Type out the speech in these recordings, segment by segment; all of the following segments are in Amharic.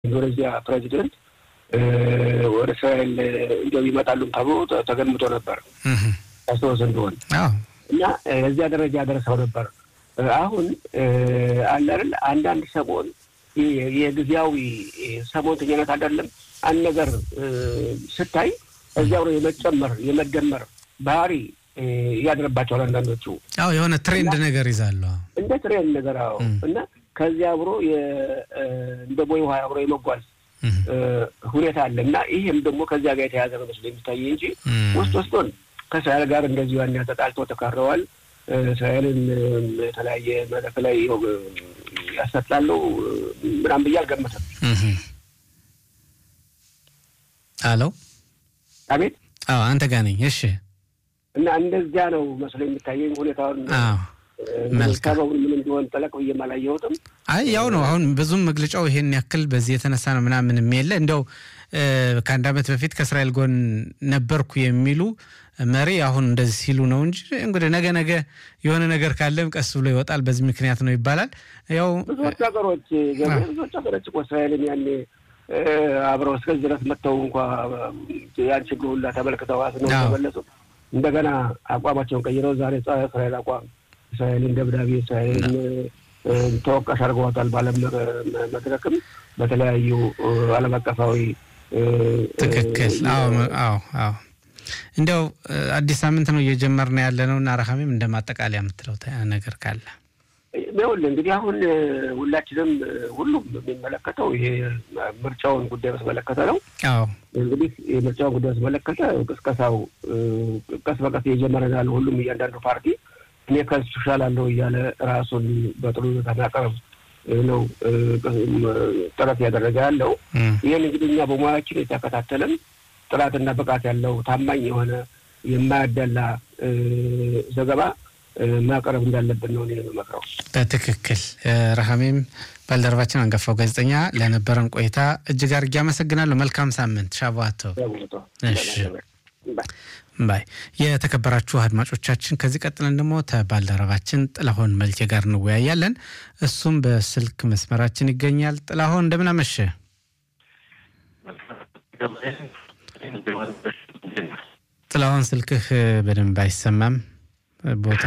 ኢንዶኔዚያ ፕሬዚደንት ወደ እስራኤል እንዲያው ይመጣሉም ተብሎ ተገምቶ ነበር ያስታውስ እንደሆን እና እዚያ ደረጃ ደርሰው ነበር። አሁን አለ አይደል አንዳንድ ሰሞን የጊዜያዊ ሰሞንተኝነት አይደለም አንድ ነገር ስታይ እዚያው ነው የመጨመር የመደመር ባህሪ እያድረባቸዋል አንዳንዶቹ። አዎ የሆነ ትሬንድ ነገር ይዛሉ እንደ ትሬንድ ነገር አዎ። እና ከዚያ አብሮ እንደ ቦይ ውሃ አብሮ የመጓዝ ሁኔታ አለ እና ይህም ደግሞ ከዚያ ጋር የተያዘ ነው መስሎ የሚታይ እንጂ ውስጥ ውስጡን ከእስራኤል ጋር እንደዚሁ ያን ተጣልተው ተካረዋል። እስራኤልን የተለያየ መድረክ ላይ ያሰጣለው ምናምን ብዬ አልገመተም። አሎ አቤት። አዎ አንተ ጋር ነኝ። እሺ። እና እንደዚያ ነው መስሎ የሚታየኝ ሁኔታውን መልካም ምን እንዲሆን ጠለቅ ብዬ አላየሁትም። አይ ያው ነው። አሁን ብዙም መግለጫው ይሄን ያክል በዚህ የተነሳ ነው ምናምን የለ እንደው ከአንድ ዓመት በፊት ከእስራኤል ጎን ነበርኩ የሚሉ መሪ አሁን እንደዚህ ሲሉ ነው እንጂ እንግዲህ ነገ ነገ የሆነ ነገር ካለም ቀስ ብሎ ይወጣል። በዚህ ምክንያት ነው ይባላል። ያው ብዙዎች ሀገሮች ብዙዎች ሀገሮች እኮ እስራኤልን ያኔ አብረው እስከዚህ ድረስ መጥተው እንኳ ያን ችግር ሁላ ተመልክተው ነው ተመለሱ። እንደገና አቋማቸውን ቀይረው ዛሬ ጸረ እስራኤል አቋም እስራኤልን ደብዳቤ እስራኤልን ተወቃሽ አድርገዋታል። በዓለም መድረክም በተለያዩ ዓለም አቀፋዊ ትክክል። አዎ አዎ አዎ። እንዲያው አዲስ ሳምንት ነው እየጀመርን ያለ ነው እና ረሃሜም እንደ ማጠቃለያ የምትለው ነገር ካለ ይኸውልህ እንግዲህ አሁን ሁላችንም ሁሉም የሚመለከተው ይሄ ምርጫውን ጉዳይ በተመለከተ ነው። አዎ እንግዲህ የምርጫውን ጉዳይ በተመለከተ ቅስቀሳው ቀስ በቀስ እየጀመረ ያለ ሁሉም እያንዳንዱ ፓርቲ እኔ ከሱ እሻላለሁ እያለ ራሱን በጥሩ ሁኔታ ማቅረብ ነው ጥረት እያደረገ ያለው። ይህን እንግዲህ እኛ በሙያችን የተከታተልን ጥራትና ብቃት ያለው ታማኝ የሆነ የማያደላ ዘገባ ማቅረብ እንዳለብን ነው የምመክረው። በትክክል ረሃሜም ባልደረባችን አንጋፋው ጋዜጠኛ ለነበረን ቆይታ እጅግ አድርጌ አመሰግናለሁ። መልካም ሳምንት ሻባቶ። እሺ ባይ የተከበራችሁ አድማጮቻችን፣ ከዚህ ቀጥለን ደግሞ ከባልደረባችን ጥላሁን መልኬ ጋር እንወያያለን። እሱም በስልክ መስመራችን ይገኛል። ጥላሁን እንደምን አመሸ? ጥላሁን ስልክህ በደንብ አይሰማም። ቦታ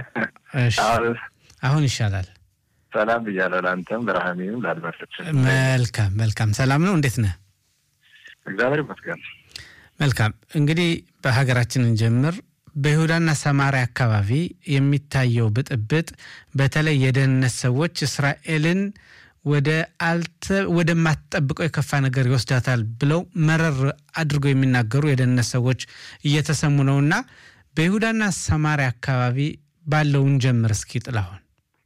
አሁን ይሻላል። ሰላም ብያለሁ። ለአንተም ለረሃሜም ለአድማጮች መልካም መልካም። ሰላም ነው? እንዴት ነህ? እግዚአብሔር ይመስገን። መልካም እንግዲህ በሀገራችን እንጀምር። በይሁዳና ሰማሪያ አካባቢ የሚታየው ብጥብጥ በተለይ የደህንነት ሰዎች እስራኤልን ወደ አልተ ወደማትጠብቀው የከፋ ነገር ይወስዳታል ብለው መረር አድርገው የሚናገሩ የደህንነት ሰዎች እየተሰሙ ነውና በይሁዳና ሰማሪያ አካባቢ ባለውን ጀምር እስኪ ጥላሁን።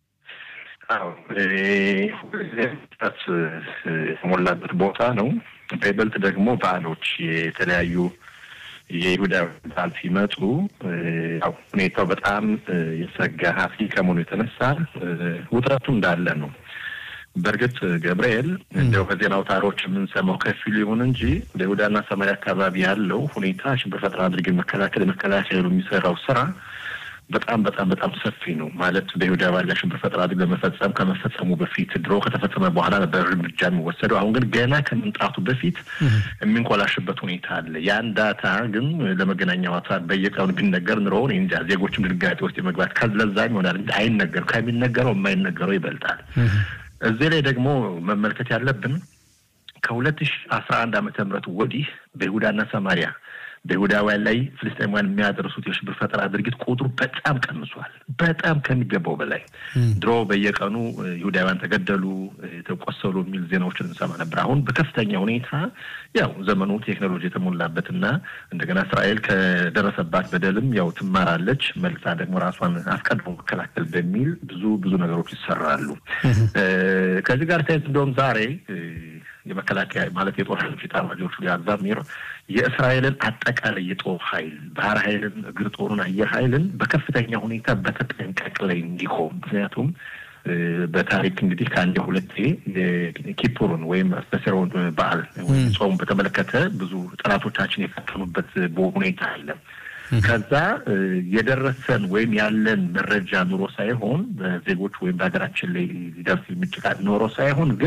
የተሞላበት ቦታ ነው። በይበልጥ ደግሞ በዓሎች የተለያዩ የይሁዳ በዓል ሲመጡ ያው ሁኔታው በጣም የሰጋ ሀፊ ከመሆኑ የተነሳ ውጥረቱ እንዳለ ነው። በእርግጥ ገብርኤል እንዲያው በዜና አውታሮች የምንሰማው ከፊሉ ይሁን እንጂ በይሁዳና ሰማሪያ አካባቢ ያለው ሁኔታ ሽብር ፈጠራ አድርገን መከላከል የመከላከሉ የሚሰራው ስራ በጣም በጣም በጣም ሰፊ ነው። ማለት በይሁዳ ባለ ሽብር ፈጠራ አድርግ ለመፈጸም ከመፈጸሙ በፊት ድሮ ከተፈጸመ በኋላ ነበር እርምጃ የሚወሰደው። አሁን ግን ገና ከመምጣቱ በፊት የሚንኮላሽበት ሁኔታ አለ። ያን ዳታ ግን ለመገናኛ አውታር በየቀኑ ቢነገር ኑሮ እንጃ ዜጎችም ድንጋጤ ውስጥ የመግባት ከለዛም ይሆናል አይነገር ከሚነገረው የማይነገረው ይበልጣል። እዚህ ላይ ደግሞ መመልከት ያለብን ከሁለት ሺ አስራ አንድ ዓመተ ምህረት ወዲህ በይሁዳና ሰማሪያ በይሁዳውያን ላይ ፍልስጤማውያን የሚያደርሱት የሽብር ፈጠራ ድርጊት ቁጥሩ በጣም ቀንሷል። በጣም ከሚገባው በላይ ድሮ በየቀኑ ይሁዳውያን ተገደሉ፣ ተቆሰሉ የሚል ዜናዎችን እንሰማ ነበር። አሁን በከፍተኛ ሁኔታ ያው ዘመኑ ቴክኖሎጂ የተሞላበትና እንደገና እስራኤል ከደረሰባት በደልም ያው ትማራለች፣ መልሳ ደግሞ ራሷን አስቀድሞ መከላከል በሚል ብዙ ብዙ ነገሮች ይሰራሉ። ከዚህ ጋር ተያይዞ እንደውም ዛሬ የመከላከያ ማለት የጦር ኃይሎች ኤታማዦር ሹም አዛሚር የእስራኤልን አጠቃላይ የጦር ኃይል ባህር ኃይልን፣ እግር ጦሩን፣ አየር ኃይልን በከፍተኛ ሁኔታ በተጠንቀቅ ላይ እንዲቆም ምክንያቱም በታሪክ እንግዲህ ከአንድ ሁለቴ ኪፑርን ወይም አስተሰረውን በዓል ወይም ጾሙ በተመለከተ ብዙ ጠላቶቻችን የፈተኑበት ሁኔታ አለ። ከዛ የደረሰን ወይም ያለን መረጃ ኑሮ ሳይሆን በዜጎች ወይም በሀገራችን ላይ ሊደርስ የሚችል ኖሮ ሳይሆን ግን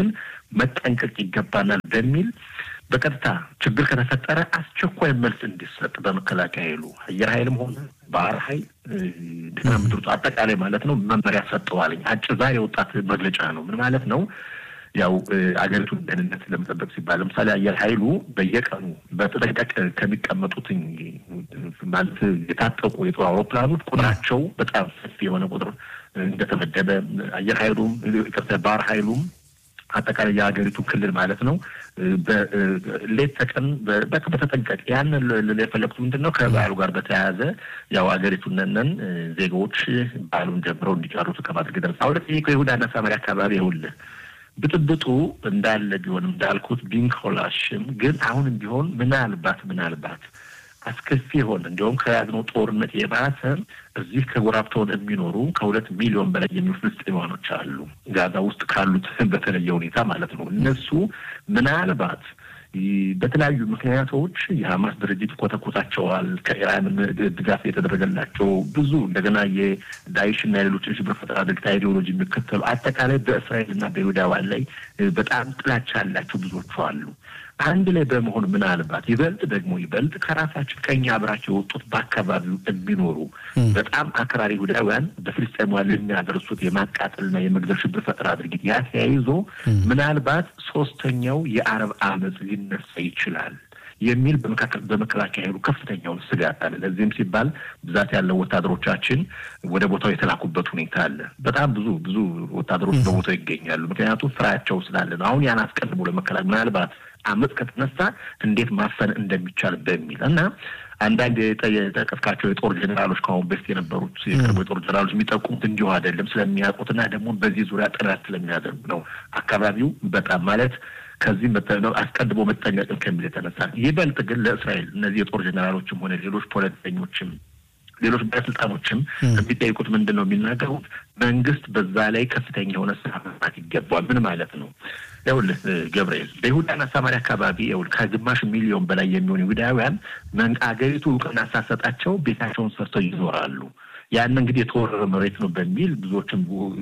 መጠንቀቅ ይገባናል በሚል በቀጥታ ችግር ከተፈጠረ አስቸኳይ መልስ እንዲሰጥ በመከላከያ ኃይሉ አየር ኃይልም ሆነ ባህር ኃይል እንደገና ምድር አጠቃላይ ማለት ነው መመሪያ ሰጠዋልኝ። አጭር ዛሬ የወጣት መግለጫ ነው። ምን ማለት ነው? ያው አገሪቱን ደህንነት ለመጠበቅ ሲባል ለምሳሌ አየር ኃይሉ በየቀኑ በተጠንቀቅ ከሚቀመጡትኝ ማለት የታጠቁ የጦር አውሮፕላኖች ቁጥራቸው በጣም ሰፊ የሆነ ቁጥር እንደተመደበ አየር ኃይሉም ባህር ኃይሉም አጠቃላይ የሀገሪቱ ክልል ማለት ነው። ሌት ተቀን በተጠንቀቅ ያንን የፈለጉት ምንድን ነው? ከበዓሉ ጋር በተያያዘ ያው ሀገሪቱን ነን ዜጎች በዓሉን ጀምረው እንዲጨርሱ ከማድረግ ደረስ አሁን ከይሁዳና ሳማሪያ አካባቢ ይኸውልህ ብጥብጡ እንዳለ ቢሆንም እንዳልኩት ቢንኮላሽም ግን አሁንም ቢሆን ምናልባት ምናልባት አስከፊ የሆነ እንዲሁም ከያዝነው ጦርነት የባሰ እዚህ ከጎራብተውን የሚኖሩ ከሁለት ሚሊዮን በላይ የሚሆኑ ፍልስጤማኖች አሉ። ጋዛ ውስጥ ካሉት በተለየ ሁኔታ ማለት ነው። እነሱ ምናልባት በተለያዩ ምክንያቶች የሀማስ ድርጅት ይኮተኮታቸዋል። ከኢራን ድጋፍ የተደረገላቸው ብዙ እንደገና የዳይሽና የሌሎች ሽብር ፈጠራ ድርጊት አይዲዮሎጂ የሚከተሉ አጠቃላይ በእስራኤልና በይሁዳውያን ላይ በጣም ጥላቻ ያላቸው ብዙዎቹ አሉ። አንድ ላይ በመሆን ምናልባት ይበልጥ ደግሞ ይበልጥ ከራሳችን ከኛ አብራቸው የወጡት በአካባቢው የሚኖሩ በጣም አክራሪ ይሁዳውያን በፍልስጤማውያን የሚያደርሱት የማቃጠልና የመግደል ሽብር ፈጠራ ድርጊት ያ ተያይዞ ምናልባት ሶስተኛው የአረብ አመፅ ሊነሳ ይችላል የሚል በመከላከያ ኃይሉ ከፍተኛውን ስጋት አለ። ለዚህም ሲባል ብዛት ያለው ወታደሮቻችን ወደ ቦታው የተላኩበት ሁኔታ አለ። በጣም ብዙ ብዙ ወታደሮች በቦታው ይገኛሉ። ምክንያቱም ስራቸው ስላለ ነው። አሁን ያን አስቀድሞ ለመከላከል ምናልባት አመፅ ከተነሳ እንዴት ማፈን እንደሚቻል በሚል እና አንዳንድ የጠቀስካቸው የጦር ጀኔራሎች ከአሁን በፊት የነበሩት የቅርቡ የጦር ጀኔራሎች የሚጠቁሙት እንዲሁ አይደለም ስለሚያውቁትና ደግሞ በዚህ ዙሪያ ጥናት ስለሚያደርጉ ነው። አካባቢው በጣም ማለት ከዚህ አስቀድሞ መጠንቀቅን ከሚል የተነሳ ይበልጥ ግን ለእስራኤል እነዚህ የጦር ጀኔራሎችም ሆነ ሌሎች ፖለቲከኞችም ሌሎች ባለስልጣኖችም የሚጠይቁት ምንድን ነው የሚናገሩት? መንግስት በዛ ላይ ከፍተኛ የሆነ ስራ መስራት ይገባዋል። ምን ማለት ነው? ይኸውልህ ገብርኤል በይሁዳና ሳማሪያ አካባቢ ይኸውልህ ከግማሽ ሚሊዮን በላይ የሚሆኑ ይሁዳውያን አገሪቱ እውቅና ሳሰጣቸው ቤታቸውን ሰርተው ይኖራሉ። ያን እንግዲህ የተወረረ መሬት ነው በሚል ብዙዎችም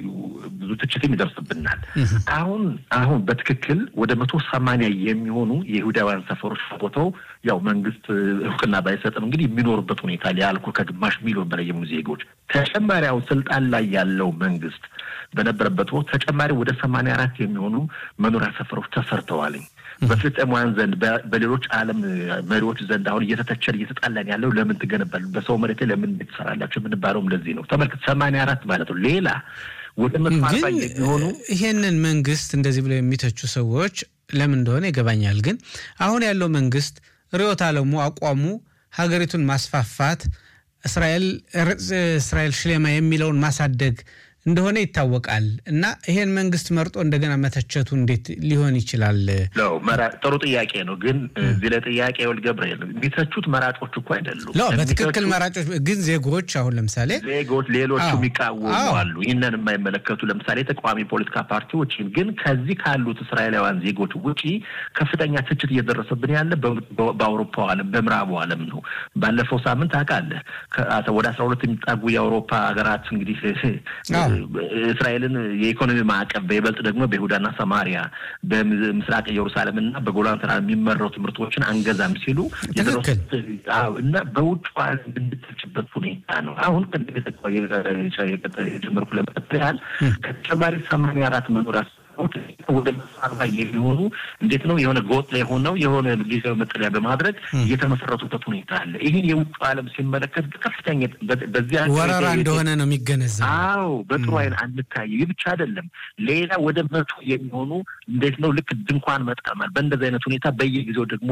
ብዙ ትችትም ይደርስብናል። አሁን አሁን በትክክል ወደ መቶ ሰማንያ የሚሆኑ የይሁዳውያን ሰፈሮች ቦታው ያው መንግስት እውቅና ባይሰጥም እንግዲህ የሚኖሩበት ሁኔታ ሊያልኩ ከግማሽ ሚሊዮን በላይ የሚሆኑ ዜጎች ተጨማሪ አሁን ስልጣን ላይ ያለው መንግስት በነበረበት ወቅት ተጨማሪ ወደ ሰማንያ አራት የሚሆኑ መኖሪያ ሰፈሮች ተሰርተዋልኝ። በፍልስጤማውያን ዘንድ በሌሎች ዓለም መሪዎች ዘንድ አሁን እየተተቸን እየተጣላን ያለው ለምን ትገነባሉ በሰው መሬት ላይ ለምን ትሰራላቸው የምንባለውም ለዚህ ነው። ተመልከት ሰማንያ አራት ማለት ነው። ሌላ ወደ መቶ አርባ የሚሆኑ ይሄንን መንግስት እንደዚህ ብለው የሚተቹ ሰዎች ለምን እንደሆነ ይገባኛል። ግን አሁን ያለው መንግስት ርዕዮተ ዓለሙ አቋሙ ሀገሪቱን ማስፋፋት እስራኤል እስራኤል ሽሌማ የሚለውን ማሳደግ እንደሆነ ይታወቃል። እና ይሄን መንግስት መርጦ እንደገና መተቸቱ እንዴት ሊሆን ይችላል? ለው ጥሩ ጥያቄ ነው። ግን እዚህ ላይ ጥያቄ ወል ገብርኤል የሚተቹት መራጮች እኮ አይደሉም። ለው በትክክል መራጮች ግን ዜጎች አሁን ለምሳሌ ዜጎች ሌሎቹ የሚቃወሙ አሉ። ይህንን የማይመለከቱ ለምሳሌ የተቃዋሚ ፖለቲካ ፓርቲዎች ግን ከዚህ ካሉት እስራኤላውያን ዜጎች ውጪ ከፍተኛ ትችት እየደረሰብን ያለ በአውሮፓ ዓለም በምዕራቡ ዓለም ነው። ባለፈው ሳምንት ታውቃለህ ወደ አስራ ሁለት የሚጣጉ የአውሮፓ ሀገራት እንግዲህ እስራኤልን የኢኮኖሚ ማዕቀብ በይበልጥ ደግሞ በይሁዳና ሰማሪያ በምስራቅ ኢየሩሳሌም እና በጎላን ተራራ የሚመረቱ ምርቶችን አንገዛም ሲሉ እና በውጭ ዓለም እንድትችበት ሁኔታ ነው። አሁን ቅድም የጀመርኩ ለመቀጠል ያህል ከተጨማሪ ሰማንያ አራት መኖሪያ ወደ አርባ የሚሆኑ እንዴት ነው የሆነ ጎጥ ላይ ሆነው የሆነ ጊዜያዊ መጠለያ በማድረግ እየተመሰረቱበት ሁኔታ አለ። ይህን የውጭ ዓለም ሲመለከት ከፍተኛ በዚያ ወረራ እንደሆነ ነው የሚገነዘብ። አዎ በጥሩ አይን አንታየ። ይህ ብቻ አይደለም። ሌላ ወደ መቶ የሚሆኑ እንዴት ነው ልክ ድንኳን መጣማል። በእንደዚህ አይነት ሁኔታ በየጊዜው ደግሞ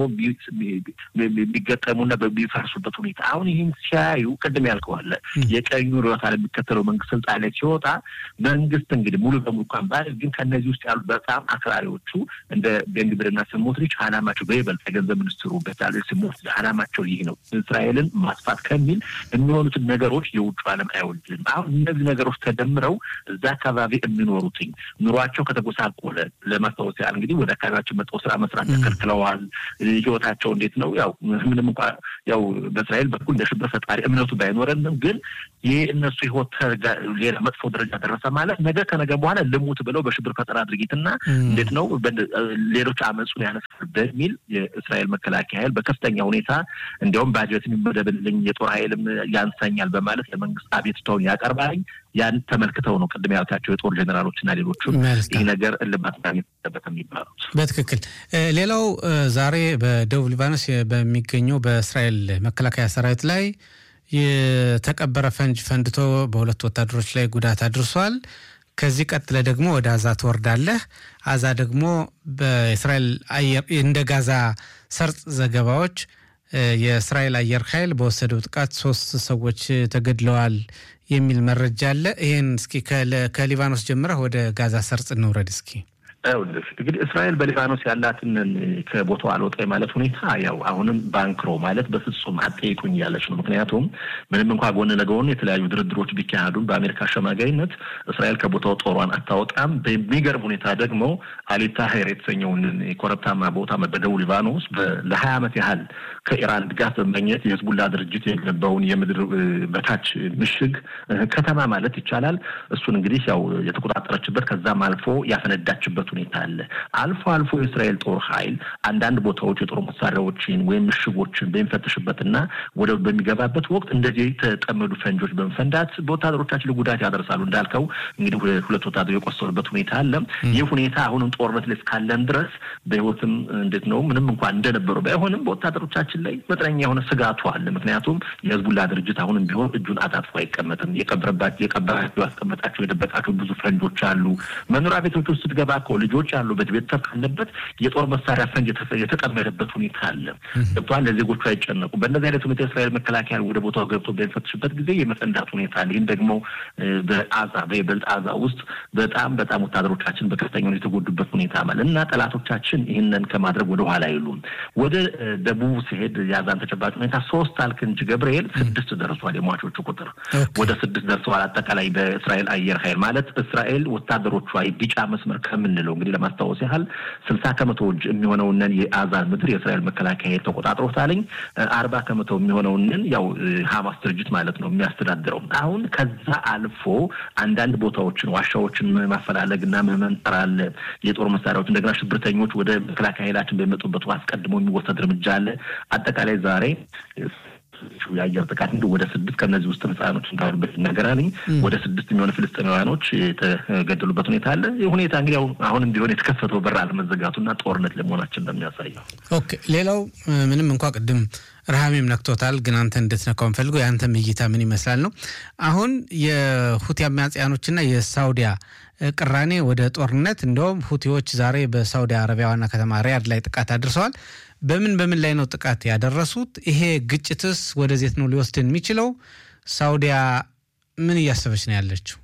የሚገጠሙና በሚፈርሱበት ሁኔታ አሁን ይህን ሲያዩ ቅድም ያልከዋለ የቀኙ ርዕዮተ ዓለም የሚከተለው መንግስት ስልጣን ላይ ሲወጣ መንግስት እንግዲህ ሙሉ በሙሉ እንኳን ባል ግን ከእነዚህ ውስጥ ያሉ በጣም አክራሪዎቹ እንደ ቤንግብርና ስሞትሪች አላማቸው በይበልጥ የገንዘብ ሚኒስትሩ በቻለ ስሞትሪች አላማቸው ይህ ነው፣ እስራኤልን ማስፋት ከሚል የሚሆኑትን ነገሮች የውጭ ዓለም አይወድልም። አሁን እነዚህ ነገሮች ተደምረው እዛ አካባቢ የሚኖሩትኝ ኑሯቸው ከተጎሳቆለ ለማስታወስ ያህል እንግዲህ ወደ አካባቢያቸው መጥተው ስራ መስራት ተከልክለዋል። ህይወታቸው እንዴት ነው? ያው ምንም እንኳ ያው በእስራኤል በኩል እንደ ሽብር ፈጣሪ እምነቱ ባይኖረንም ግን ይህ እነሱ ህይወት ሌላ መጥፎ ደረጃ ደረሰ ማለት ነገ ከነገ በኋላ ልሙት ብለው በሽብር ፈጠራ ድርጊት እና እንዴት ነው ሌሎች አመፁን ያነሳል በሚል የእስራኤል መከላከያ ኃይል በከፍተኛ ሁኔታ እንዲያውም ባጀት የሚመደብልኝ የጦር ኃይልም ያንሰኛል በማለት ለመንግስት አቤቱታውን ያቀርባልኝ። ያን ተመልክተው ነው ቅድም ያልካቸው የጦር ጀኔራሎች እና ሌሎቹም ይህ ነገር እልባት ማግኘት አለበት የሚባሉት። በትክክል ሌላው ዛሬ በደቡብ ሊባኖስ በሚገኘው በእስራኤል መከላከያ ሰራዊት ላይ የተቀበረ ፈንጅ ፈንድቶ በሁለት ወታደሮች ላይ ጉዳት አድርሷል። ከዚህ ቀጥለ ደግሞ ወደ አዛ ትወርዳለህ። አዛ ደግሞ በእስራኤል አየር እንደ ጋዛ ሰርጥ ዘገባዎች የእስራኤል አየር ኃይል በወሰደው ጥቃት ሶስት ሰዎች ተገድለዋል የሚል መረጃ አለ። ይህን እስኪ ከሊባኖስ ጀምረህ ወደ ጋዛ ሰርጥ እንውረድ እስኪ። ይኸውልህ እንግዲህ እስራኤል በሊባኖስ ያላትን ከቦታው አልወጣ ማለት ሁኔታ ያው አሁንም ባንክሮ ማለት በፍጹም አጠይቁኝ እያለች ነው። ምክንያቱም ምንም እንኳ ጎን ለጎን የተለያዩ ድርድሮች ቢካሄዱም በአሜሪካ አሸማጋይነት እስራኤል ከቦታው ጦሯን አታወጣም። በሚገርም ሁኔታ ደግሞ አሊታሄር የተሰኘውን የኮረብታማ ቦታ በደቡብ ሊባኖስ ለሀያ ዓመት ያህል ከኢራን ድጋፍ በመኘት የህዝቡላ ድርጅት የገነባውን የምድር በታች ምሽግ ከተማ ማለት ይቻላል እሱን እንግዲህ ያው የተቆጣጠረችበት ከዛም አልፎ ያፈነዳችበት ሁኔታ አለ። አልፎ አልፎ የእስራኤል ጦር ኃይል አንዳንድ ቦታዎች የጦር መሳሪያዎችን ወይም ምሽጎችን በሚፈትሽበትና ወደ በሚገባበት ወቅት እንደዚህ የተጠመዱ ፈንጆች በመፈንዳት በወታደሮቻችን ጉዳት ያደርሳሉ። እንዳልከው እንግዲህ ሁለት ወታደሮች የቆሰሉበት ሁኔታ አለ። ይህ ሁኔታ አሁንም ጦርነት ላይ እስካለን ድረስ በህይወትም እንዴት ነው ምንም እንኳን እንደነበሩ ባይሆንም በወታደሮቻችን ላይ መጠነኛ የሆነ ስጋቱ አለ። ምክንያቱም የህዝቡላ ድርጅት አሁንም ቢሆን እጁን አጣጥፎ አይቀመጥም። የቀበረባቸው የቀበራቸው ያስቀመጣቸው የደበቃቸው ብዙ ፈንጆች አሉ። መኖሪያ ቤቶች ውስጥ ስትገባ እኮ ልጆች ያሉበት ቤተሰብ ካለበት የጦር መሳሪያ ፈንጅ የተጠመደበት ሁኔታ አለ። ገብቷል። ለዜጎቹ አይጨነቁ። በእነዚህ አይነት ሁኔታ የእስራኤል መከላከያ ወደ ቦታው ገብቶ በሚፈትሽበት ጊዜ የመፈንዳት ሁኔታ አለ። ይህም ደግሞ በአዛ በይበልጥ አዛ ውስጥ በጣም በጣም ወታደሮቻችን በከፍተኛ ሁኔታ የተጎዱበት ሁኔታ ማለት እና ጠላቶቻችን ይህንን ከማድረግ ወደ ኋላ አይሉም። ወደ ደቡብ ሲሄድ የአዛን ተጨባጭ ሁኔታ ሶስት አልክ እንጂ ገብርኤል ስድስት ደርሷል። የሟቾቹ ቁጥር ወደ ስድስት ደርሰዋል። አጠቃላይ በእስራኤል አየር ኃይል ማለት እስራኤል ወታደሮቿ ቢጫ መስመር ከምንለው እንግዲህ ለማስታወስ ያህል ስልሳ ከመቶ የሚሆነውንን የአዛን ምድር የእስራኤል መከላከያ ኃይል ተቆጣጥሮታልኝ። አርባ ከመቶ የሚሆነውንን ያው ሀማስ ድርጅት ማለት ነው የሚያስተዳድረው። አሁን ከዛ አልፎ አንዳንድ ቦታዎችን ዋሻዎችን ማፈላለግ እና መመንጠር አለ። የጦር መሳሪያዎች እንደገና ሽብርተኞች ወደ መከላከያ ኃይላችን በሚመጡበት አስቀድሞ የሚወሰድ እርምጃ አለ። አጠቃላይ ዛሬ የአየር ጥቃት እንዲ ወደ ስድስት ከእነዚህ ውስጥ ህጻኖች እንዳሉበት ይነገራልኝ። ወደ ስድስት የሚሆኑ ፍልስጤማውያኖች የተገደሉበት ሁኔታ አለ። ይህ ሁኔታ እንግዲህ አሁንም ቢሆን የተከፈተው በር አለመዘጋቱና ጦርነት ለመሆናችን እንደሚያሳየው። ኦኬ ሌላው ምንም እንኳ ቅድም ረሃሜም ነክቶታል፣ ግን አንተ እንድትነካው እንፈልገው የአንተም እይታ ምን ይመስላል ነው። አሁን የሁቲ አማጽያኖችና የሳውዲያ ቅራኔ ወደ ጦርነት እንደውም ሁቲዎች ዛሬ በሳውዲ አረቢያ ዋና ከተማ ሪያድ ላይ ጥቃት አድርሰዋል። በምን በምን ላይ ነው ጥቃት ያደረሱት? ይሄ ግጭትስ ወደዜት ነው ሊወስድን የሚችለው? ሳውዲያ ምን እያሰበች ነው ያለችው?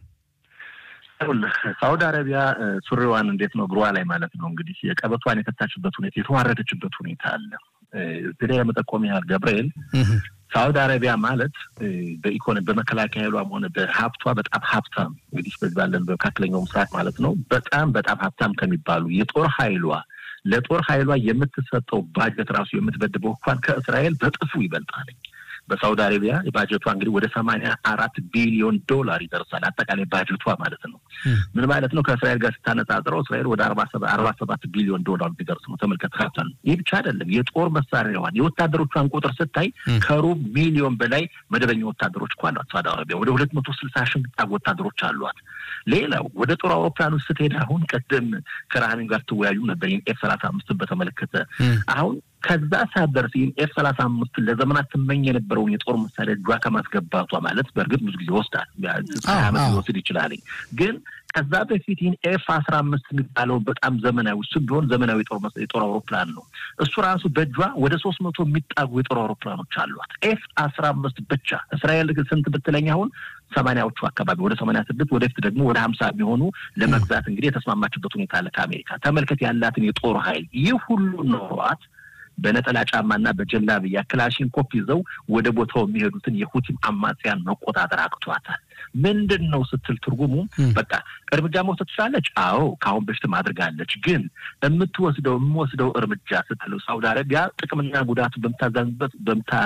ሳውዲ አረቢያ ሱሪዋን እንዴት ነው እግሯ ላይ ማለት ነው እንግዲህ የቀበቷን የፈታችበት ሁኔታ የተዋረደችበት ሁኔታ አለ። እዚህ ላይ ለመጠቆም ያህል ገብርኤል ሳውዲ አረቢያ ማለት በኢኮኖሚ በመከላከያ ኃይሏም ሆነ በሀብቷ በጣም ሀብታም እንግዲህ በዚህ ባለን በመካከለኛው ምስራቅ ማለት ነው በጣም በጣም ሀብታም ከሚባሉ የጦር ኃይሏ ለጦር ኃይሏ የምትሰጠው ባጀት ራሱ የምትበድበው እንኳን ከእስራኤል በጥፉ ይበልጣል። በሳውዲ አረቢያ ባጀቷ እንግዲህ ወደ ሰማንያ አራት ቢሊዮን ዶላር ይደርሳል። አጠቃላይ ባጀቷ ማለት ነው። ምን ማለት ነው? ከእስራኤል ጋር ስታነጻጽረው እስራኤል ወደ አርባ ሰባት ቢሊዮን ዶላር ቢደርስ ነው። ተመልከት። ሀብታም ይህ ብቻ አይደለም። የጦር መሳሪያዋን የወታደሮቿን ቁጥር ስታይ ከሩብ ሚሊዮን በላይ መደበኛ ወታደሮች እኮ አሏት ሳውዲ አረቢያ። ወደ ሁለት መቶ ስልሳ ሺህ የሚጠጉ ወታደሮች አሏት። ሌላው ወደ ጦር አውሮፕላን ውስጥ ስትሄድ አሁን ቀደም ከረሃሚን ጋር ትወያዩ ነበር ኤፍ ሰላሳ አምስትን በተመለከተ አሁን ከዛ ሳትደርስ ይህን ኤፍ ሰላሳ አምስት ለዘመናት ትመኝ የነበረውን የጦር መሳሪያ እጇ ከማስገባቷ ማለት በእርግጥ ብዙ ጊዜ ይወስዳል፣ ሀያ ዓመት ሊወስድ ይችላል። ግን ከዛ በፊት ይህን ኤፍ አስራ አምስት የሚባለው በጣም ዘመናዊ እሱ ቢሆን ዘመናዊ የጦር አውሮፕላን ነው። እሱ ራሱ በእጇ ወደ ሶስት መቶ የሚጣጉ የጦር አውሮፕላኖች አሏት። ኤፍ አስራ አምስት ብቻ እስራኤል ስንት ብትለኝ አሁን ሰማንያዎቹ አካባቢ ወደ ሰማንያ ስድስት ወደፊት ደግሞ ወደ ሀምሳ የሚሆኑ ለመግዛት እንግዲህ የተስማማችበት ሁኔታ አለ ከአሜሪካ። ተመልከት ያላትን የጦር ኃይል ይህ ሁሉ ኖሯት በነጠላ ጫማና በጀላብያ ክላሽንኮቭ ይዘው ወደ ቦታው የሚሄዱትን የሁቲም አማጽያን መቆጣጠር አቅቷታል። ምንድን ነው ስትል ትርጉሙ በቃ እርምጃ መውሰድ ትችላለች። አዎ ከአሁን በፊትም አድርጋለች። ግን የምትወስደው የምወስደው እርምጃ ስትል ሳውዲ አረቢያ ጥቅምና ጉዳቱ በምታዛዝበት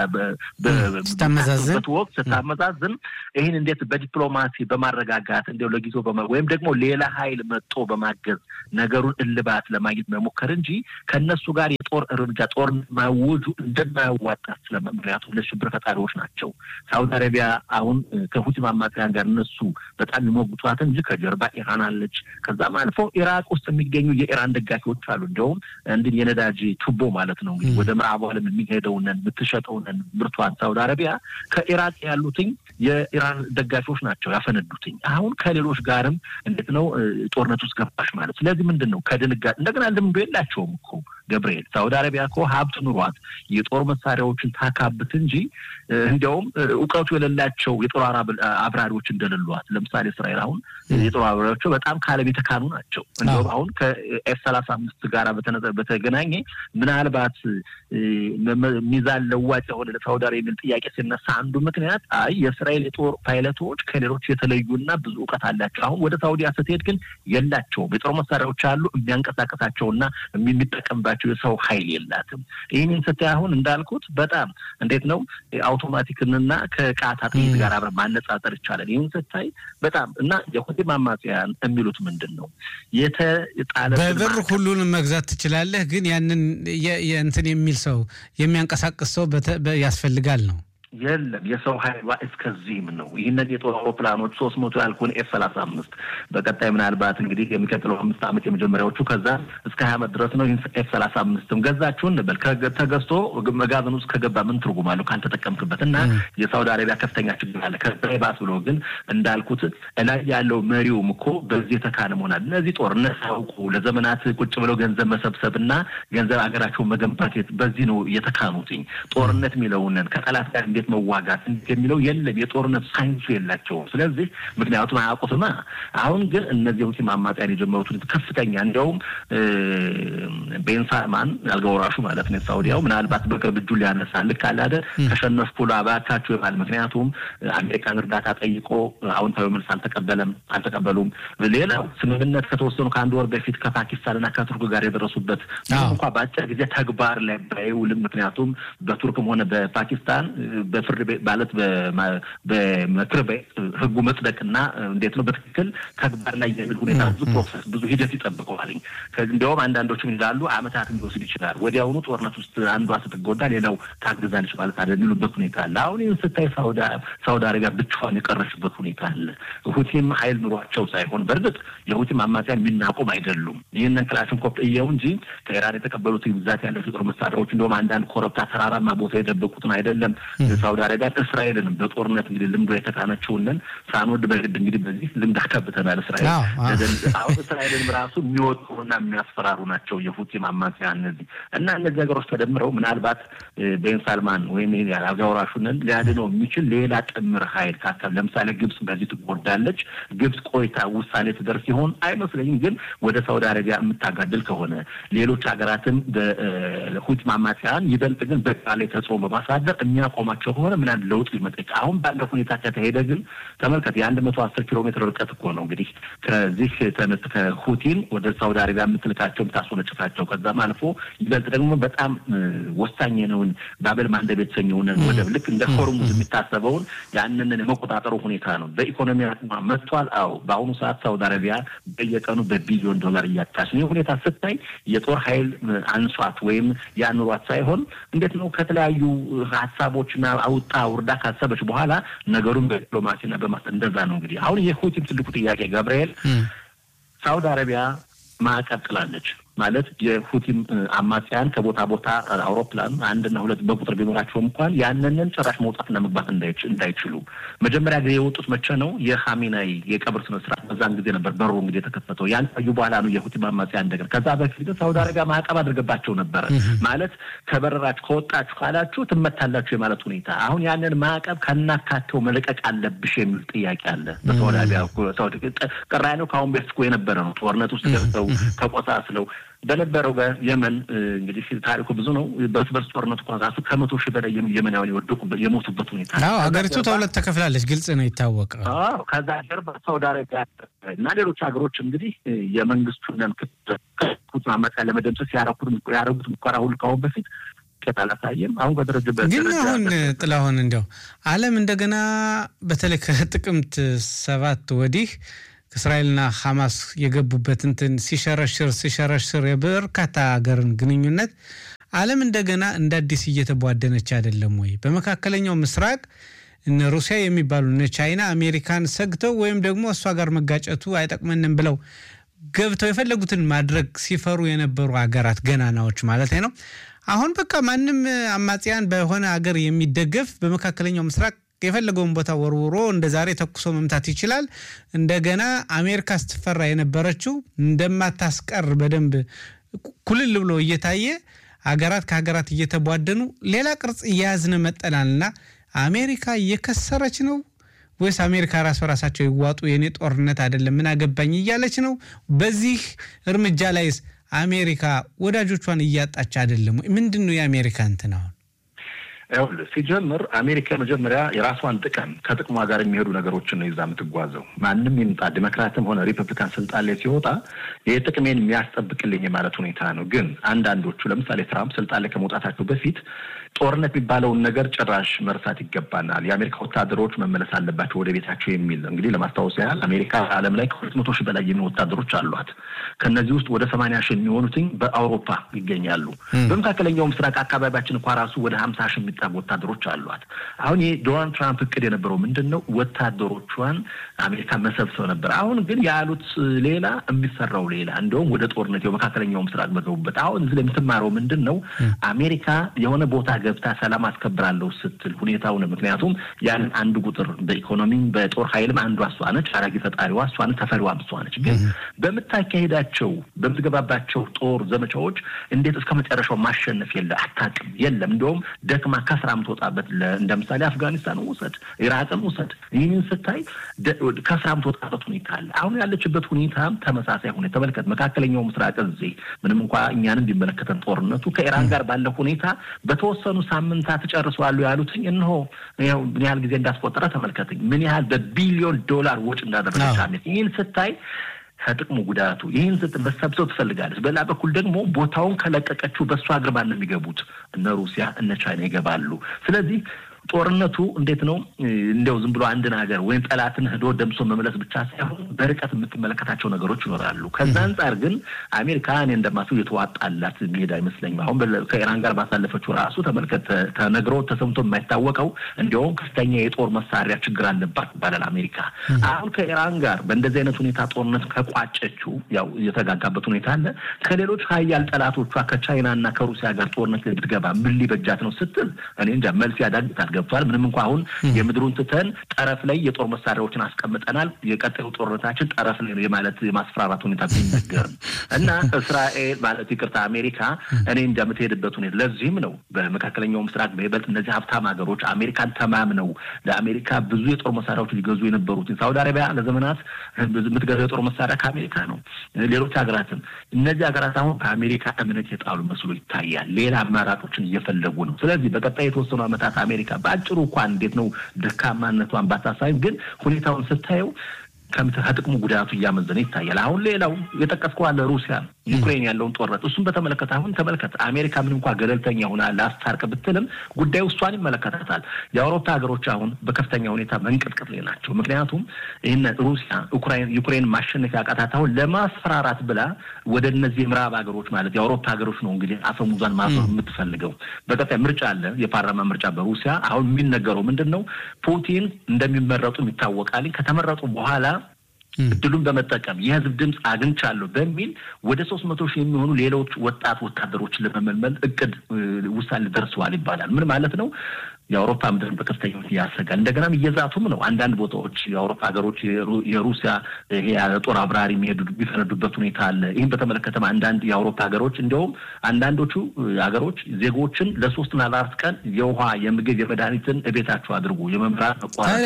በምታዛዝበት ወቅት ስታመዛዝን ይህን እንዴት በዲፕሎማሲ በማረጋጋት እንዲያው ለጊዜው ወይም ደግሞ ሌላ ኃይል መጦ በማገዝ ነገሩን እልባት ለማግኘት መሞከር እንጂ ከእነሱ ጋር የጦር እርምጃ ጦርነት ማወጁ እንደማያዋጣ ስለ ምክንያቱም ለሽብር ፈጣሪዎች ናቸው። ሳውዲ አረቢያ አሁን ከሁቲ አማጽያን ጋር እነሱ በጣም የሚሞግቷት እንጂ ከጀርባ ኢራን አለች። ከዛም አልፎ ኢራቅ ውስጥ የሚገኙ የኢራን ደጋፊዎች አሉ። እንዲሁም እንዲህ የነዳጅ ቱቦ ማለት ነው እንግዲህ ወደ ምዕራቡ ዓለም የሚሄደውንን የምትሸጠውንን ምርቷን ሳውዲ አረቢያ ከኢራቅ ያሉትኝ የኢራን ደጋፊዎች ናቸው ያፈነዱትኝ። አሁን ከሌሎች ጋርም እንዴት ነው ጦርነት ውስጥ ገባሽ ማለት። ስለዚህ ምንድን ነው ከድንጋጤ እንደገና ልምዶ የላቸውም እኮ ገብርኤል። ሳውዲ አረቢያ እኮ ሀብት ኑሯት የጦር መሳሪያዎችን ታካብት እንጂ እንዲያውም እውቀቱ የሌላቸው የጦር አብራሪዎች እንደሌሏት። ለምሳሌ እስራኤል አሁን የጦር አብራሪዎቹ በጣም ከዓለም የተካኑ ናቸው። እንዲሁም አሁን ከኤፍ ሰላሳ አምስት ጋር በተገናኘ ምናልባት ሚዛን ለዋጭ የሆነ ለሳውዲ አረቢያ የሚል ጥያቄ ሲነሳ አንዱ ምክንያት አይ የእስራኤል የጦር ፓይለቶች ከሌሎች የተለዩና ብዙ እውቀት አላቸው። አሁን ወደ ሳውዲያ ስትሄድ ግን የላቸውም። የጦር መሳሪያዎች አሉ፣ የሚያንቀሳቀሳቸውና የሚጠቀምባቸው የሰው ኃይል የላትም። ይህንን ስታይ አሁን እንዳልኩት በጣም እንዴት ነው አውቶማቲክንና ከቃታ ጥይት ጋር አብረ ማነጻጸር ይቻላል። ይህን ስታይ በጣም እና የሁቲም አማጽያን የሚሉት ምንድን ነው የተጣለ በብር ሁሉንም መግዛት ትችላለህ፣ ግን ያንን እንትን የሚል ሰው የሚያንቀሳቅስ ሰው ያስፈልጋል ነው የለም የሰው ኃይሏ እስከዚህም ነው። ይህንን የጦር አውሮፕላኖች ሶስት መቶ ያልኩን ኤፍ ሰላሳ አምስት በቀጣይ ምናልባት እንግዲህ የሚቀጥለው አምስት ዓመት የመጀመሪያዎቹ ከዛ እስከ ሀያ ዓመት ድረስ ነው። ይህን ኤፍ ሰላሳ አምስትም ገዛችሁ እንበል ተገዝቶ መጋዘን ውስጥ ከገባ ምን ትርጉም አለው ካልተጠቀምክበት? እና የሳውዲ አረቢያ ከፍተኛ ችግር አለ። ከዛ ባስ ብሎ ግን እንዳልኩት እላይ ያለው መሪውም እኮ በዚህ የተካነ መሆናል። እነዚህ ጦርነት ሳያውቁ ለዘመናት ቁጭ ብለው ገንዘብ መሰብሰብ እና ገንዘብ ሀገራቸውን መገንባት በዚህ ነው የተካኑትኝ። ጦርነት የሚለውንን ከጠላት ጋር እንዴት መዋጋት የሚለው የለም። የጦርነት ሳይንሱ የላቸውም። ስለዚህ ምክንያቱም አያውቁትማ። አሁን ግን እነዚህ ሁቲም አማጽያን የጀመሩትን ከፍተኛ እንዲያውም ቤን ሳልማን አልጋ ወራሹ ማለት ነው ሳውዲያው ምናልባት በቅርብ እጁን ሊያነሳ ልክ አለ አይደል ተሸነፍኩ እባካችሁ ይባል። ምክንያቱም አሜሪካን እርዳታ ጠይቆ አዎንታዊ መልስ አልተቀበለም አልተቀበሉም። ሌላው ስምምነት ከተወሰኑ ከአንድ ወር በፊት ከፓኪስታንና ከቱርክ ጋር የደረሱበት እንኳ በአጭር ጊዜ ተግባር ላይ ባይውልም ምክንያቱም በቱርክም ሆነ በፓኪስታን በፍርድ ቤት ማለት በምክር ቤት ህጉ መጽደቅና እንዴት ነው በትክክል ተግባር ላይ የሚል ሁኔታ ብዙ ፕሮሰስ ብዙ ሂደት ይጠብቀዋል። እንዲያውም አንዳንዶችም ይላሉ አመታት ሊወስድ ይችላል። ወዲያውኑ ጦርነት ውስጥ አንዷ ስትጎዳ ሌላው ታግዛለች ማለት አለ የሚሉበት ሁኔታ አለ። አሁን ይህን ስታይ ሳውዲ አረቢያ ብቻዋን የቀረችበት ሁኔታ አለ። ሁቲም ሀይል ኑሯቸው ሳይሆን በእርግጥ የሁቲም አማጽያን የሚናቁም አይደሉም። ይህንን ክላሽንኮቭ እየው እንጂ ከኢራን የተቀበሉትን ብዛት ያላቸው ጦር መሳሪያዎች እንዲሁም አንዳንድ ኮረብታ ተራራማ ቦታ የደበቁትን አይደለም ሳውዲ አረቢያ እስራኤልንም በጦርነት እንግዲህ ልምዶ የተካነችውንን ሳንወድ በግድ እንግዲህ በዚህ ልምድ አካብተናል። እስራኤል አሁን እስራኤልንም ራሱ የሚወጡና የሚያስፈራሩ ናቸው የሁቲም አማጽያን እነዚህ እና እነዚህ ነገሮች ተደምረው ምናልባት ቤን ሳልማን ወይም አልጋ ወራሹንን ሊያድነው የሚችል ሌላ ጥምር ሀይል ካካል ለምሳሌ ግብጽ በዚህ ትጎዳለች። ግብጽ ቆይታ ውሳኔ ትደርስ ሲሆን አይመስለኝም። ግን ወደ ሳውዲ አረቢያ የምታጋድል ከሆነ ሌሎች ሀገራትም በሁቲም አማጽያን ይበልጥ ግን በቃ ላይ ተጽዕኖ በማሳደር የሚያቆማቸው ከሆነ ምናምን ለውጥ ሊመጣ አሁን ባለው ሁኔታ ከተሄደ ግን ተመልከት የአንድ መቶ አስር ኪሎ ሜትር ርቀት እኮ ነው እንግዲህ ከዚህ ተነስ ከሁቲን ወደ ሳውዲ አረቢያ የምትልካቸው የምታስወነጭፋቸው ከዛም አልፎ ይበልጥ ደግሞ በጣም ወሳኝ የነውን ባበል ማንደብ የተሰኘውን ወደብ ልክ እንደ ሆርሙዝ የሚታሰበውን ያንን የመቆጣጠሩ ሁኔታ ነው። በኢኮኖሚ አቅሟ መጥቷል። አዎ በአሁኑ ሰዓት ሳውዲ አረቢያ በየቀኑ በቢሊዮን ዶላር እያጣች ነው። ሁኔታ ስታይ የጦር ኃይል አንሷት ወይም ያኑሯት ሳይሆን እንዴት ነው ከተለያዩ ሀሳቦችና አውጣ ውርዳ ካሰበች በኋላ ነገሩን በዲፕሎማሲና በማስ እንደዛ ነው እንግዲህ አሁን የሁቲም ትልቁ ጥያቄ ገብርኤል ሳውዲ አረቢያ ማዕቀብ ጥላለች ማለት የሁቲም አማጽያን ከቦታ ቦታ አውሮፕላን አንድና ሁለት በቁጥር ቢኖራቸውም እንኳን ያንንን ጭራሽ መውጣትና መግባት እንዳይችሉ መጀመሪያ ጊዜ የወጡት መቼ ነው? የሀሚናይ የቀብር ስነ ስርዓት በዛን ጊዜ ነበር በሩ እንግዲህ የተከፈተው። ያን ታዩ በኋላ ነው የሁቲም አማጽያን እንደገና። ከዛ በፊት ሳውዲ አረቢያ ማዕቀብ አድርገባቸው ነበረ። ማለት ከበረራችሁ ከወጣችሁ ካላችሁ ትመታላችሁ የማለት ሁኔታ። አሁን ያንን ማዕቀብ ከናካቴው መለቀቅ አለብሽ የሚል ጥያቄ አለ በሳውዲ አረቢያ። ቅራኔው ከአሁን በፊት እኮ የነበረ ነው። ጦርነት ውስጥ ገብተው ተቆሳስለው በነበረው በየመን እንግዲህ ታሪኩ ብዙ ነው። በእርስ በርስ ጦርነት እንኳን ራሱ ከመቶ ሺህ በላይ የመናውያን የወደቁበት የሞቱበት ሁኔታ አዎ፣ ሀገሪቱ ተሁለት ተከፍላለች። ግልጽ ነው፣ ይታወቃል። አዎ፣ ከዛ ጀርባ ሳውዲ አረቢያ እና ሌሎች ሀገሮች እንግዲህ የመንግስቱን ኩት ማመቃ ለመደምሰስ ያረጉት ሙከራ ሁሉ ካሁን በፊት ውጤት አላሳየም። አሁን በደረጀበት ግን አሁን ጥላሁን እንዲያው ዓለም እንደገና በተለይ ከጥቅምት ሰባት ወዲህ እስራኤልና ሐማስ የገቡበት እንትን ሲሸረሽር ሲሸረሽር የበርካታ ሀገርን ግንኙነት ዓለም እንደገና እንደ አዲስ እየተቧደነች አይደለም ወይ? በመካከለኛው ምስራቅ እነ ሩሲያ የሚባሉ እነ ቻይና አሜሪካን ሰግተው ወይም ደግሞ እሷ ጋር መጋጨቱ አይጠቅመንም ብለው ገብተው የፈለጉትን ማድረግ ሲፈሩ የነበሩ ሀገራት ገናናዎች ማለት ነው። አሁን በቃ ማንም አማጽያን በሆነ ሀገር የሚደገፍ በመካከለኛው ምስራቅ የፈለገውን ቦታ ወርውሮ እንደ ዛሬ ተኩሶ መምታት ይችላል። እንደገና አሜሪካ ስትፈራ የነበረችው እንደማታስቀር በደንብ ኩልል ብሎ እየታየ ሀገራት ከሀገራት እየተቧደኑ ሌላ ቅርጽ እየያዝን መጠናልና አሜሪካ እየከሰረች ነው ወይስ አሜሪካ ራስ በራሳቸው ይዋጡ የኔ ጦርነት አይደለም ምን አገባኝ እያለች ነው? በዚህ እርምጃ ላይስ አሜሪካ ወዳጆቿን እያጣች አይደለም ወይ? ምንድን ነው የአሜሪካ እንትን አሁን ይኸውልህ ሲጀምር አሜሪካ መጀመሪያ የራሷን ጥቅም ከጥቅሟ ጋር የሚሄዱ ነገሮችን ነው ይዛ የምትጓዘው። ማንም ይምጣ ዲሞክራትም ሆነ ሪፐብሊካን ስልጣን ላይ ሲወጣ ይህ ጥቅሜን የሚያስጠብቅልኝ የማለት ሁኔታ ነው። ግን አንዳንዶቹ ለምሳሌ ትራምፕ ስልጣን ላይ ከመውጣታቸው በፊት ጦርነት የሚባለውን ነገር ጭራሽ መርሳት ይገባናል፣ የአሜሪካ ወታደሮች መመለስ አለባቸው ወደ ቤታቸው የሚል እንግዲህ ለማስታወስ ያህል አሜሪካ ዓለም ላይ ከሁለት መቶ ሺህ በላይ የሚሆኑ ወታደሮች አሏት። ከእነዚህ ውስጥ ወደ ሰማንያ ሺህ የሚሆኑትኝ በአውሮፓ ይገኛሉ። በመካከለኛው ምስራቅ አካባቢያችን እንኳ ራሱ ወደ ሀምሳ ሺህ የሚጠጉ ወታደሮች አሏት። አሁን ይህ ዶናልድ ትራምፕ እቅድ የነበረው ምንድን ነው? ወታደሮቿን አሜሪካ መሰብሰብ ነበር። አሁን ግን ያሉት ሌላ የሚሰራው ሌላ። እንደውም ወደ ጦርነት የመካከለኛው ምስራቅ በገቡበት አሁን እዚህ ላይ የምትማረው ምንድን ነው? አሜሪካ የሆነ ቦታ ገብታ ሰላም አስከብራለሁ ስትል ሁኔታውን ምክንያቱም ያንን አንድ ቁጥር በኢኮኖሚም በጦር ኃይልም አንዷ እሷ ነች። አራጊ ፈጣሪዋ እሷ ነች። ተፈሪዋም እሷ ነች። ግን በምታካሄዳቸው በምትገባባቸው ጦር ዘመቻዎች እንዴት እስከ መጨረሻው ማሸነፍ የለ አታውቅም። የለም እንደውም ደክማ ከስራ የምትወጣበት እንደ ምሳሌ አፍጋኒስታን ውሰድ፣ ኢራቅን ውሰድ። ይህንን ስታይ ከስራ የምትወጣበት ሁኔታ አለ። አሁን ያለችበት ሁኔታም ተመሳሳይ ሁኔታ ተመልከት። መካከለኛው ምስራቅ እዚህ ምንም እንኳ እኛንም ቢመለከተን ጦርነቱ ከኢራን ጋር ባለው ሁኔታ በተወሰኑ ሳምንታት ጨርሰዋሉ ያሉትኝ እነሆ ምን ያህል ጊዜ እንዳስቆጠረ ተመልከትኝ። ምን ያህል በቢሊዮን ዶላር ወጪ እንዳደረገች አሜሪካ። ይህን ስታይ ከጥቅሙ ጉዳቱ ይህን ስጥ መሰብሰብ ትፈልጋለች። በሌላ በኩል ደግሞ ቦታውን ከለቀቀችው በእሷ እግር ማን ነው የሚገቡት? እነ ሩሲያ እነ ቻይና ይገባሉ። ስለዚህ ጦርነቱ እንዴት ነው እንዲያው ዝም ብሎ አንድን ሀገር ወይም ጠላትን ሄዶ ደምሶ መመለስ ብቻ ሳይሆን በርቀት የምትመለከታቸው ነገሮች ይኖራሉ። ከዛ አንጻር ግን አሜሪካ እኔ እንደማስበው የተዋጣላት የሚሄድ አይመስለኝም። አሁን ከኢራን ጋር ባሳለፈችው ራሱ ተመልከት፣ ተነግሮ ተሰምቶ የማይታወቀው እንዲያውም ከፍተኛ የጦር መሳሪያ ችግር አለባት ይባላል አሜሪካ። አሁን ከኢራን ጋር በእንደዚህ አይነት ሁኔታ ጦርነት ከቋጨችው ያው የተጋጋበት ሁኔታ አለ። ከሌሎች ሀያል ጠላቶቿ ከቻይና እና ከሩሲያ ጋር ጦርነት ብትገባ ምን ሊበጃት ነው ስትል እኔ እንጃ መልስ ያዳግታል። ገብቷል። ምንም እንኳ አሁን የምድሩን ትተን ጠረፍ ላይ የጦር መሳሪያዎችን አስቀምጠናል። የቀጣዩ ጦርነታችን ጠረፍ ላይ የማለት የማስፈራራት ሁኔታ ቢነገርም እና እስራኤል ማለት ይቅርታ አሜሪካ እኔ እንደምትሄድበት ሁኔታ ለዚህም ነው በመካከለኛው ምስራቅ በይበልጥ እነዚህ ሀብታም ሀገሮች አሜሪካን ተማምነው ለአሜሪካ ብዙ የጦር መሳሪያዎች ሊገዙ የነበሩት ሳውዲ አረቢያ ለዘመናት የምትገዛው የጦር መሳሪያ ከአሜሪካ ነው። ሌሎች ሀገራትም እነዚህ ሀገራት አሁን ከአሜሪካ እምነት የጣሉ መስሎ ይታያል። ሌላ አማራጮችን እየፈለጉ ነው። ስለዚህ በቀጣይ የተወሰኑ ዓመታት አሜሪካ በአጭሩ እንኳን እንዴት ነው ደካማነቷን ባታሳይም ግን ሁኔታውን ስታየው ከጥቅሙ ጉዳቱ እያመዘነ ይታያል። አሁን ሌላው የጠቀስከው አለ ሩሲያ ዩክሬን ያለውን ጦርነት እሱን በተመለከተ አሁን ተመልከት። አሜሪካ ምን እንኳ ገለልተኛ ሆና ላስታርቅ ብትልም ጉዳዩ እሷን ይመለከታታል። የአውሮፓ ሀገሮች አሁን በከፍተኛ ሁኔታ መንቀጥቀጥ ላይ ናቸው። ምክንያቱም ይህን ሩሲያ ዩክሬን ማሸነፍ ያቃታት አሁን ለማስፈራራት ብላ ወደ እነዚህ የምዕራብ ሀገሮች ማለት የአውሮፓ ሀገሮች ነው እንግዲህ አፈሙዟን ማዞር የምትፈልገው። በቀጣይ ምርጫ አለ፣ የፓርላማ ምርጫ በሩሲያ አሁን የሚነገረው ምንድን ነው? ፑቲን እንደሚመረጡ ይታወቃል። ከተመረጡ በኋላ እድሉን በመጠቀም የህዝብ ድምፅ አግኝቻለሁ በሚል ወደ ሶስት መቶ ሺህ የሚሆኑ ሌሎች ወጣት ወታደሮችን ለመመልመል እቅድ ውሳኔ ደርሰዋል ይባላል። ምን ማለት ነው? የአውሮፓ ምድርን በከፍተኛ ሁኔታ ያሰጋል። እንደገናም እየዛቱም ነው። አንዳንድ ቦታዎች የአውሮፓ ሀገሮች የሩሲያ ይሄ ጦር አብራሪ የሚሄዱ የሚፈነዱበት ሁኔታ አለ። ይህም በተመለከተም አንዳንድ የአውሮፓ ሀገሮች እንዲያውም አንዳንዶቹ ሀገሮች ዜጎችን ለሶስትና ለአራት ቀን የውሃ የምግብ የመድኃኒትን እቤታቸው አድርጉ የመምራት መቋረጥ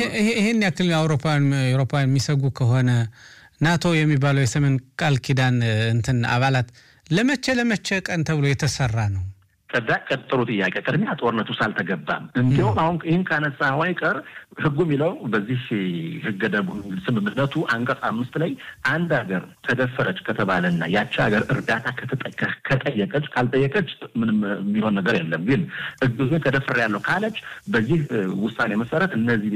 ይህን ያክል አውሮፓን አውሮፓን የሚሰጉ ከሆነ ናቶ የሚባለው የሰሜን ቃል ኪዳን እንትን አባላት ለመቼ ለመቼ ቀን ተብሎ የተሰራ ነው? ከዛ ቀጥሩ ጥያቄ ቅድሚያ ጦርነት ውስጥ አልተገባም። እንዲሁም አሁን ይህን ካነሳ አይቀር ህጉ የሚለው በዚህ ህገ ደንቡ ስምምነቱ አንቀጽ አምስት ላይ አንድ ሀገር ተደፈረች ከተባለና ያቺ ሀገር እርዳታ ከጠየቀች ካልጠየቀች ምንም የሚሆን ነገር የለም። ግን እግዙ ተደፍር ያለው ካለች በዚህ ውሳኔ መሰረት እነዚህ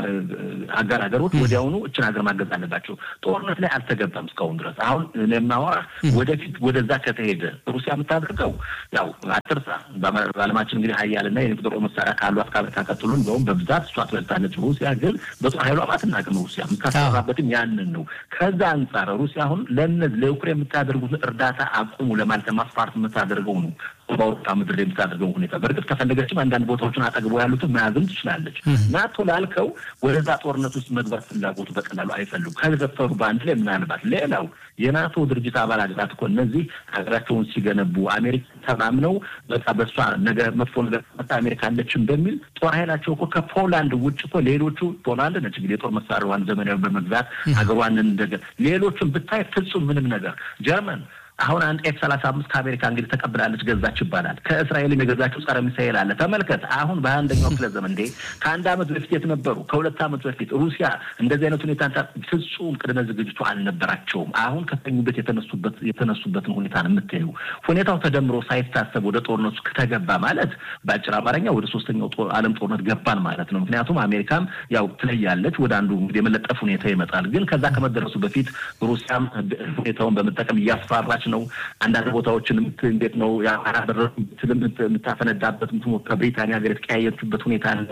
አጋር ሀገሮች ወዲያውኑ እችን ሀገር ማገዝ አለባቸው። ጦርነት ላይ አልተገባም እስካሁን ድረስ። አሁን የማወራ ወደፊት ወደዛ ከተሄደ ሩሲያ የምታደርገው ያው አትርሳ በዓለማችን እንግዲህ ሀያልና የኒውክሌር መሳሪያ ካሏት ከአሜሪካ ቀጥሎ እንደውም በብዛት እሷ ትበልጣለች። ሩሲያ ግን በጦር ኃይሏ ማትናቅም። ሩሲያ የምታሰራበትም ያንን ነው። ከዛ አንጻር ሩሲያ አሁን ለእነዚህ ለዩክሬን የምታደርጉትን እርዳታ አቁሙ ለማለት ለማስፈራራት የምታደርገው ነው በአውሮፓ ምድር የምታደርገው ሁኔታ። በእርግጥ ከፈለገችም አንዳንድ ቦታዎችን አጠግቦ ያሉትን መያዝም ትችላለች። ናቶ ላልከው ወደዛ ጦርነት ውስጥ መግባት ፍላጎቱ በቀላሉ አይፈልጉ ከደፈሩ በአንድ ላይ ምናልባት ሌላው የናቶ ድርጅት አባል ሀገራት እኮ እነዚህ ሀገራቸውን ሲገነቡ አሜሪካ ተማምነው በቃ በእሷ ነገ መጥፎ ነገር መጣ አሜሪካ አለችም በሚል ጦር ኃይላቸው እኮ ከፖላንድ ውጭ እኮ ሌሎቹ ፖላንድ ነች እንግዲህ የጦር መሳሪያዋን ዘመናዊ በመግዛት ሀገሯን እንደገ ሌሎቹን ብታይ ፍጹም ምንም ነገር ጀርመን አሁን አንድ ኤፍ ሰላሳ አምስት ከአሜሪካ እንግዲህ ተቀብላለች ገዛች ይባላል። ከእስራኤልም የገዛችው ጸረ ሚሳኤል አለ። ተመልከት አሁን በአንደኛው ክፍለ ዘመን እንዴ ከአንድ ዓመት በፊት የት ነበሩ? ከሁለት ዓመት በፊት ሩሲያ እንደዚህ አይነት ሁኔታ ፍጹም ቅድመ ዝግጅቱ አልነበራቸውም። አሁን ከተኙበት የተነሱበት የተነሱበትን ሁኔታ ነው የምታዩ። ሁኔታው ተደምሮ ሳይታሰብ ወደ ጦርነቱ ከተገባ ማለት በአጭር አማርኛ ወደ ሶስተኛው ዓለም ጦርነት ገባን ማለት ነው። ምክንያቱም አሜሪካም ያው ትለያለች፣ ወደ አንዱ እንግዲህ የመለጠፍ ሁኔታ ይመጣል። ግን ከዛ ከመደረሱ በፊት ሩሲያም ሁኔታውን በመጠቀም እያስፈራራች ነው። አንዳንድ ቦታዎችን እንዴት ነው የአማራ በረትም የምታፈነዳበት ከብሪታንያ ሀገር የተቀያየችበት ሁኔታ አለ።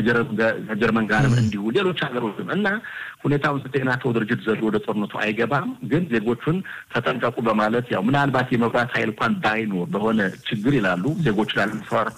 ከጀርመን ጋርም እንዲሁ ሌሎች ሀገሮችም እና ሁኔታውን ስትይ ናቶ ድርጅት ዘሎ ወደ ጦርነቱ አይገባም። ግን ዜጎቹን ተጠንቀቁ በማለት ያው ምናልባት የመብራት ኃይል እንኳን ባይኖር በሆነ ችግር ይላሉ ዜጎች ላለመፍራት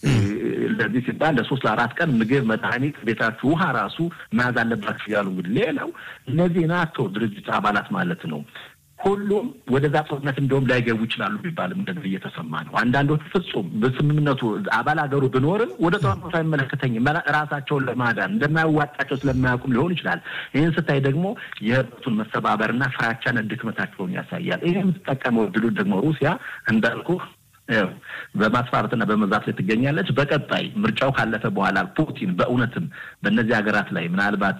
ለዚህ ሲባል ለሶስት ለአራት ቀን ምግብ፣ መድኃኒት፣ ቤታችሁ ውሃ ራሱ መያዝ አለባችሁ እያሉ እንግዲህ ሌላው እነዚህ ናቶ ድርጅት አባላት ማለት ነው ሁሉም ወደዛ ጦርነት እንደውም ላይገቡ ይችላሉ ቢባልም እንደዚህ እየተሰማ ነው። አንዳንዶቹ ፍጹም በስምምነቱ አባል ሀገሩ ብኖርም ወደ ጦርነቱ አይመለከተኝም ራሳቸውን ለማዳን እንደማያዋጣቸው ስለማያውቁም ሊሆን ይችላል። ይህን ስታይ ደግሞ የህብረቱን መሰባበርና ፍራቻን ድክመታቸውን ያሳያል። ይህ የምትጠቀመው ድሉ ደግሞ ሩሲያ እንዳልኩ በማስፈራራትና በመዛት ላይ ትገኛለች። በቀጣይ ምርጫው ካለፈ በኋላ ፑቲን በእውነትም በእነዚህ ሀገራት ላይ ምናልባት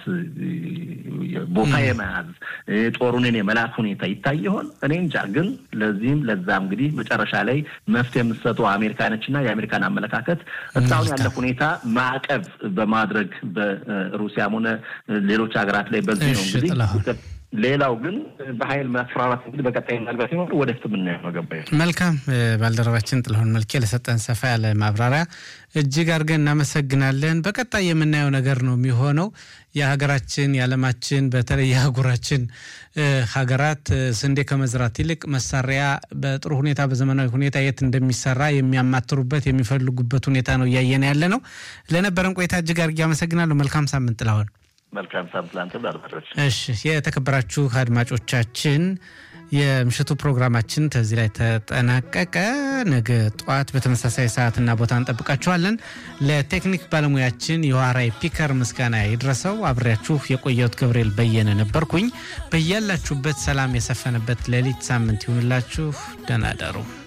ቦታ የመያዝ ጦሩን የመላክ ሁኔታ ይታይ ይሆን? እኔ እንጃ። ግን ለዚህም ለዛም እንግዲህ መጨረሻ ላይ መፍትሄ የምትሰጠው አሜሪካ ነችና የአሜሪካን አመለካከት እስካሁን ያለ ሁኔታ ማዕቀብ በማድረግ በሩሲያም ሆነ ሌሎች ሀገራት ላይ በዚህ ነው እንግዲህ ሌላው ግን በኃይል ማስፈራራት እንግዲህ በቀጣይ ምናልባት ሲኖር ወደፊት የምናየው ነው። ገባኝ። መልካም ባልደረባችን ጥላሁን መልኬ ለሰጠን ሰፋ ያለ ማብራሪያ እጅግ አድርገን እናመሰግናለን። በቀጣይ የምናየው ነገር ነው የሚሆነው የሀገራችን የዓለማችን በተለይ የአህጉራችን ሀገራት ስንዴ ከመዝራት ይልቅ መሳሪያ በጥሩ ሁኔታ በዘመናዊ ሁኔታ የት እንደሚሰራ የሚያማትሩበት የሚፈልጉበት ሁኔታ ነው እያየን ያለ ነው። ለነበረን ቆይታ እጅግ አድርጌ አመሰግናለሁ። መልካም ሳምንት ጥላሁን። መልካም ሳምንት ለአንተ ባልደረች። እሺ የተከበራችሁ አድማጮቻችን የምሽቱ ፕሮግራማችን ከዚህ ላይ ተጠናቀቀ። ነገ ጠዋት በተመሳሳይ ሰዓትና ቦታ እንጠብቃችኋለን። ለቴክኒክ ባለሙያችን የዋራይ ፒከር ምስጋና ይድረሰው። አብሬያችሁ የቆየሁት ገብርኤል በየነ ነበርኩኝ። በያላችሁበት ሰላም የሰፈነበት ሌሊት ሳምንት ይሁንላችሁ። ደህና ደሩ።